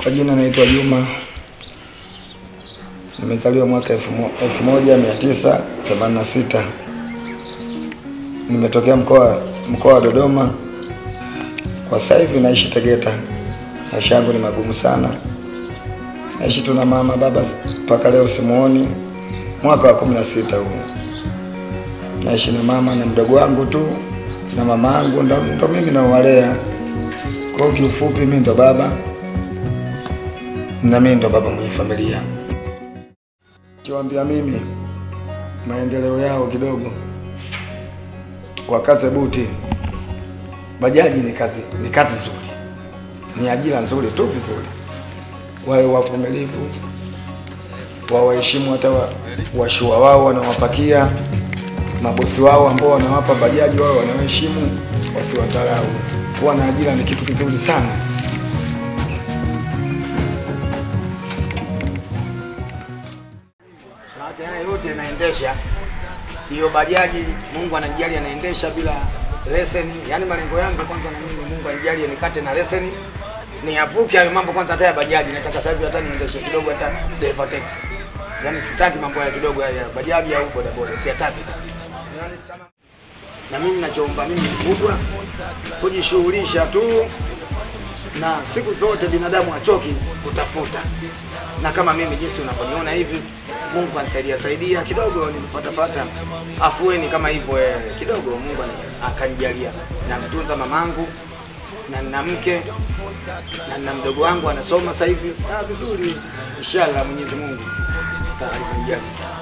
Kwa jina naitwa Juma, nimezaliwa mwaka elfu mo- elfu moja mia tisa themanini na sita. Nimetokea mkoa mkoa wa Dodoma, kwa sasa hivi naishi Tegeta. Maisha yangu ni magumu sana, naishi tu na mama baba mpaka leo simuoni. Mwaka wa kumi na sita huu naishi na mama na mdogo wangu tu na mama yangu ndo, ndo mimi nawalea. Kwa hiyo kiufupi, mimi ndo baba na mimi ndo baba mwenye familia. Kiwaambia mimi maendeleo yao kidogo, wakaze buti. Bajaji ni kazi, ni kazi nzuri, ni ajira nzuri tu, vizuri. Wawe wavumilivu, wawaheshimu hata wa- washua wao wanawapakia mabosi wao ambao wanawapa bajaji, wao wanawaheshimu, wasiwadharau. Kuwa na ajira ni kitu kizuri sana. Maana haya yote inaendesha hiyo bajaji, Mungu anajali anaendesha bila leseni. Yaani malengo yangu kwanza na mimi Mungu anijali nikate na leseni. Niavuke hayo mambo kwanza hata ya bajaji. Nataka sasa hivi hata niendeshe kidogo hata driver taxi. Yaani sitaki mambo ya kidogo ya bajaji au bodaboda, siyataki. Yaani kama na mimi nachoomba mimi kubwa kujishughulisha tu na siku zote binadamu achoki kutafuta, na kama mimi jinsi unavyoniona hivi, Mungu anisaidia saidia kidogo, nilipata pata afueni kama hivyo eh, kidogo, Mungu ani- akanijalia, namtunza mamangu na nina mke na nina mdogo wangu anasoma sasa hivi ah, vizuri, inshallah Mwenyezi Mungu atakunijalia.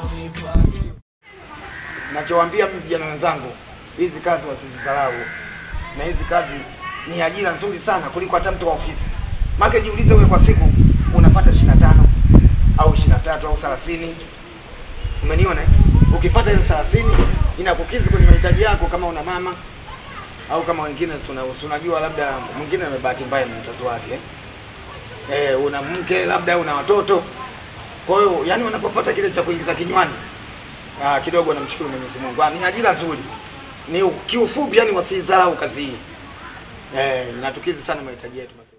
Nachowaambia mimi vijana wenzangu, hizi kazi wasizidharau, na hizi kazi ni ajira nzuri sana kuliko hata mtu wa ofisi. Maana jiulize wewe kwa siku unapata 25 au 23 au 30. Umeniona? eh? Ukipata ile 30 inakukizi kwenye mahitaji yako kama una mama au kama wengine tuna- tunajua labda mwingine amebahati mbaya na mtoto wake. Eh, una mke labda una watoto. Kwa hiyo yani unapopata kile cha kuingiza kinywani Ah, kidogo namshukuru Mwenyezi Mungu. Ah, ni ajira nzuri. Ni kiufupi yani wasidharau kazi hii. Eh, natukizi sana mahitaji yetu.